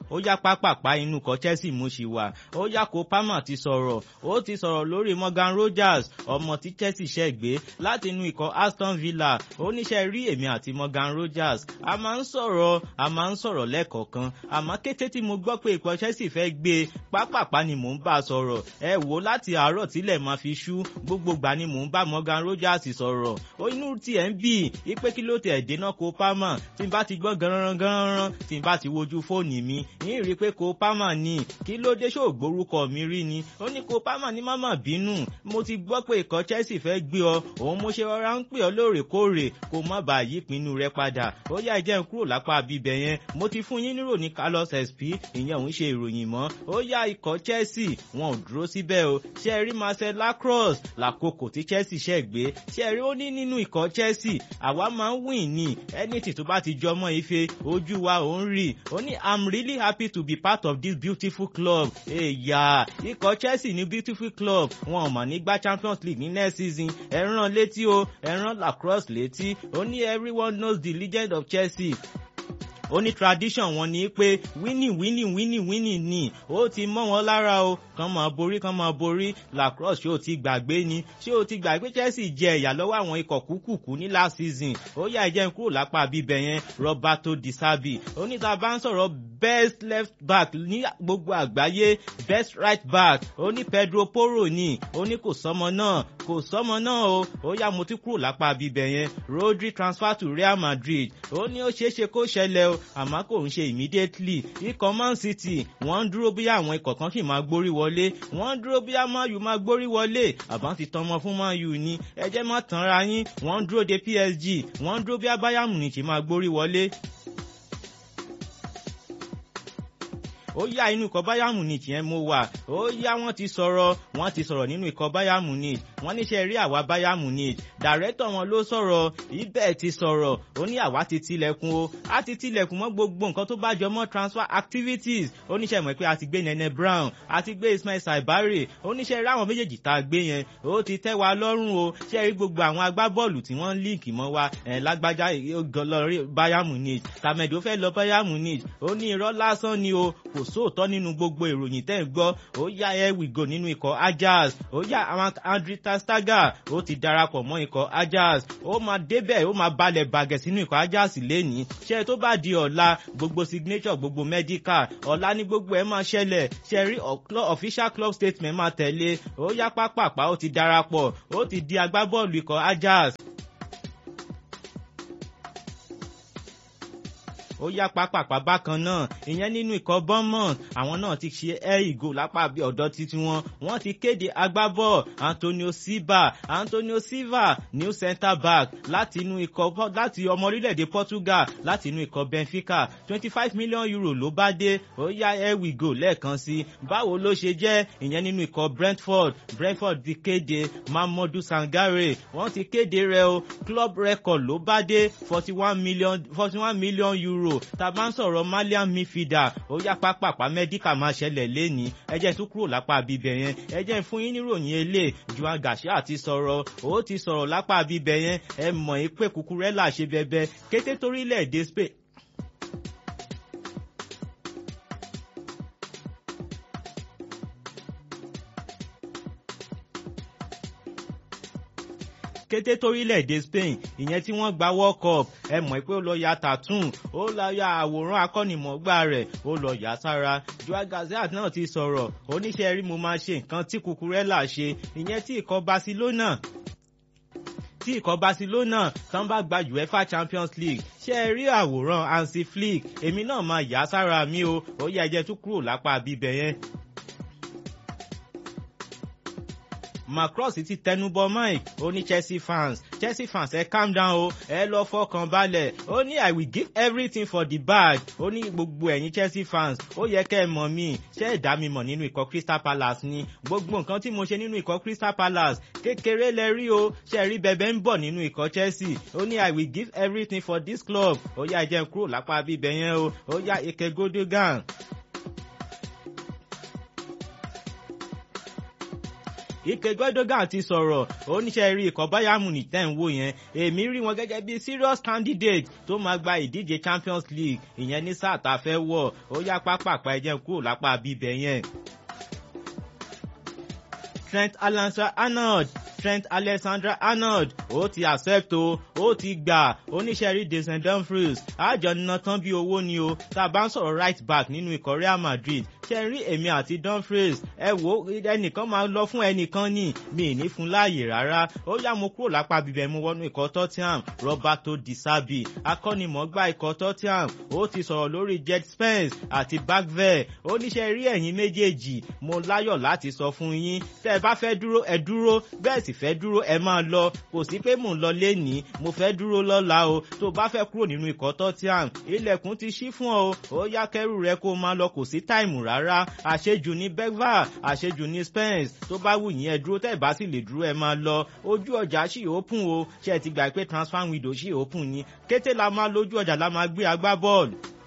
ó yá pápápá inú kọ Chelsea mo ṣì wà ó yá kó Palmer ti sọ̀rọ̀ ó ti sọ̀rọ̀ lórí Morgan Rogers ọmọ tí Chelsea ṣẹ̀ gbé láti inú ikọ̀ Aston Villa oníṣẹ́ rí èmi àti Morgan Rogers a máa ń sọ̀rọ̀ a máa ń sọ̀rọ̀ lẹ́ẹ̀kọ̀ọ̀kan àmọ́ kété tí mo gbọ́ pé ikọ̀ Chelsea fẹ́ gbé pápápá ni mò ń bá a sọ̀rọ̀ ẹ wò láti àárọ̀ tílẹ̀ máa fi ṣú gbogbo gbà ni mò ń bá Morgan Rogers sọ̀rọ̀ ó inú tiẹ̀ ń bì í pé kí ló tẹ̀ dénà kó Palmer tí n bá ti gbọ́ ganran ganran tí n bá ti wojú fóònù mi yín rí i pé kó Palmer ní kí ló dé ṣó gbórúkọ mi rí ni ó ní kó Palmer ní máma bínú mo ti gbọ́ pé ikọ̀ Chelsea fẹ́ gbé ọ òun mo ṣe rọra ń pè ọ lóòrèkóòrè kó má bàa yí ìpinnu rẹ padà ó yá ìjẹun kúrò lápá bíbẹ̀ yẹn mo ti fún yín nírò ní Carlos SP ìyẹn òun ṣe ìròyìn mọ́ ó yá ikọ̀ Chelsea wọn ò dúró síbẹ̀ o ṣe rí Marcel Lacrosse lákòókò tí Chelsea ṣẹ̀ gbé ṣe rí ó ní nínú ikọ̀ Chelsea àwa máa ń win ní anything tó bá ti jọmọ́ ife ojú wa ò ń rí ó ní I'm really happy to be part of this beautiful club èyà ikọ̀ Chelsea ní beautiful club wọn ò mọ̀ nígbà Champions League ní next season ẹ̀ràn létí o ẹ̀ràn Lacrosse létí ó ní everyone knows the legend of Chelsea ó ní tradition wọn ni pé winning winning winning winning ni ó ti mọ́ wọn lára o kàn máa borí kàn máa borí lacrosse ṣé o ti gbàgbé ni ṣé o ti gbàgbé Chelsea jẹ ìyà lọ́wọ́ àwọn ikọ̀ kúkúkú ní last season ó yá ìjẹun kúrò lápá bíbẹ̀ yẹn Roberto Di Serbi ó ní tá a bá ń sọ̀rọ̀ best left back ní gbogbo àgbáyé best right back ó ní Pedro Porro ni ó ní kò sọmọ náà kò sọmọ náà o ó yá mo ti kúrò lápá bíbẹ̀ yẹn Rodri transfer to Real Madrid ó ní ó ṣeé ṣe kó ṣẹlẹ̀ o àmọ́ kò ń ṣe immediately ikọ̀ Man City wọ́n ń dúró bí àwọn ikọ̀ kan sì máa gbórí wọlé wọ́n ń dúró bí Man U máa gbórí wọlé àbá ti tọmọ fún Man U ni ẹ jẹ́ má tanra yín wọ́n ń dúró de PSG wọ́n ń dúró bí Bayern Munich máa gbórí wọlé. ó yá inú ikọ̀ Bayern Munich yẹn mo wà ó yá wọ́n ti sọ̀rọ̀ wọ́n ti sọ̀rọ̀ nínú ikọ̀ Bayern Munich wọ́n níṣẹ́ rí àwa Bayern Munich dàrẹ́tọ̀ wọn ló sọ̀rọ̀ ibẹ̀ ti sọ̀rọ̀ ó ní àwa ti tilẹ̀kùn o a ti tilẹ̀kùn mọ́ gbogbo nǹkan tó bá jọ mọ́ transfer activities oníṣẹ́ mọ̀ pé a ti gbé Nene Brown a ti gbé Ismail Saibari oníṣẹ́ rí àwọn méjèèjì tá a gbé yẹn ó ti tẹ́ wa lọ́rùn o ṣe rí gbogbo àwọn agbábọ́ọ̀lù tí wọ́n líǹkì mọ́ wa ẹ̀ lágbájá lọ Bayern Munich tàmẹ̀dó fẹ́ lọ Bayern Munich ó ní irọ́ lásán ni o kò sóòótọ́ nínú gbogbo ìròyìn tẹ́ ń gbọ́ ó yá ẹ wìgò nínú ikọ̀ Ajax ó yá àwọn Andre ter Stegen ó ti darapọ̀ mọ́ ikọ̀ Ajax ó máa débẹ̀ ó máa balẹ̀ bàgẹ̀ sínú ikọ̀ Ajax lẹ́nìí ṣé tó bá di ọ̀la gbogbo signature gbogbo medical ọ̀la ní gbogbo ẹ̀ máa ṣẹlẹ̀ ṣe rí official club statement máa tẹ̀lé ó yá pápápá ó ti darapọ̀ ó ti di agbábọ́ọ̀lù ikọ̀ Ajax ó yá pápápá bákan náà ìyẹn nínú ikọ̀ Bournemouth àwọn náà ti ṣe ẹ́ ìgò lápá bí ọ̀dọ́ títí wọn wọ́n ti kéde agbábọ̀ Antonio Silva Antonio Silva new centre back láti inú ikọ̀ láti ọmọ orílẹ̀-èdè Portugal láti inú ikọ̀ Benfica twenty five million euro ló bá dé ó yá ẹ́ ìgò lẹ́ẹ̀kan sí báwo ló ṣe jẹ́ ìyẹn nínú ikọ̀ Brentford Brentford ti kéde Mamadou Sangare wọ́n ti kéde rẹ̀ o club record ló bá dé forty one million forty one million euro euro tá a bá ń sọ̀rọ̀ malian midfielder ó yá pápápá mẹ́díkà máa ṣẹlẹ̀ lẹ́ni ẹjẹ́ tún kúrò lápá bíbẹ̀ yẹn ẹjẹ́ fún yín níròyìn elé Juan Garcia ti sọ̀rọ̀ ó ti sọ̀rọ̀ lápá bíbẹ̀ yẹn ẹ mọ̀ pé Cucurella ṣe bẹbẹ kété torílẹ̀-èdè Spain kété torílẹ̀-èdè Spain ìyẹn tí wọ́n gba World Cup ẹ mọ̀ pé ó lọ ya tattoo ó lọ ya àwòrán akọ́nimọ̀ọ́gbà rẹ̀ ó lọ yà sára Joao Gazette náà ti sọ̀rọ̀ oníṣẹ́ rí mo máa ṣe nǹkan tí Cucurella ṣe ìyẹn tí ikọ̀ Barcelona tí ikọ̀ Barcelona tán bá gba UEFA Champions League ṣé ẹ rí àwòrán Hansi Flick èmi náà máa yà sára mi o ó yẹ ẹjẹ tún kúrò lápá bíbẹ yẹn. Macross ti tẹnubọ Mike ó ní Chelsea fans Chelsea fans ẹ calm down o ẹ lọ fọkàn balẹ̀ ó ní I will give everything for the bag ó ní gbogbo ẹ̀yin Chelsea fans ó yẹ kẹ́ ẹ mọ̀ mí ṣé ẹ dá mi mọ̀ nínú ikọ̀ Crystal Palace ni gbogbo nǹkan tí mo ṣe nínú ikọ̀ Crystal Palace kékeré lẹ rí o ṣe rí bẹbẹ ń bọ̀ nínú ikọ̀ Chelsea ó ní I will give everything for this club ó yá ẹ jẹ́ n kúrò lápá bíbẹ̀ yẹn o ó yá Ike Godogan ike gbẹdọgàn ti sọ̀rọ̀ oníṣẹ́ rí ikọ̀ bayern munich tẹ̀ ń wò yẹn èmi rí wọn gẹ́gẹ́ bí serious candidate tó máa gba ìdíje champions league ìyẹn ní sáà tá a fẹ́ wọ̀ ó yá pápápá ẹ̀jẹ̀ kúrò lápá bíbẹ̀ yẹn. Trent Alexander-Arnold Trent Alexander-Arnold ó ti accept o ó ti gbà oníṣẹ́rí Decent Dumfries àjọ nínà tán bí owó ni o tá a bá ń sọ̀rọ̀ right back nínú ikọ̀ Real Madrid ṣe rí èmi àti Dumfries ẹ wo ẹnìkan máa lọ fún ẹnìkan ní mi ì ní fún láàyè rárá ó yá mo kúrò lápá bíbẹ̀ mo wọnú ikọ̀ Tottenham Roberto Di Serbi akọ́nimọ̀ọ́gbá ikọ̀ Tottenham ó ti sọ̀rọ̀ lórí Jet Spence àti Bagvel oníṣẹ́ rí ẹ̀yin méjèèjì mo láyọ̀ láti sọ fún yín tẹ́ ẹ bá fẹ́ dúró ẹ dúró bẹ́ẹ̀ sì fẹ́ dúró ẹ máa lọ kò sí pé mò ń lọ lénìí mo fẹ́ dúró lọ́la o tó bá fẹ́ kúrò nínú ikọ̀ Tottenham ilẹ̀kùn ti ṣí fún ọ ó yá kẹ́rù rẹ kó máa lọ kò sí táìmù rárá àṣejù ní Bergvall àṣejù ní Spence tó bá wù yín ẹ dúró tẹ́ ẹ bá sì lè dúró ẹ máa lọ ojú ọjà ṣì open o ṣe ti gbà pé transfer window ṣì open ni kété la máa lójú ọjà la máa gbé agbá bọ́ọ̀lù.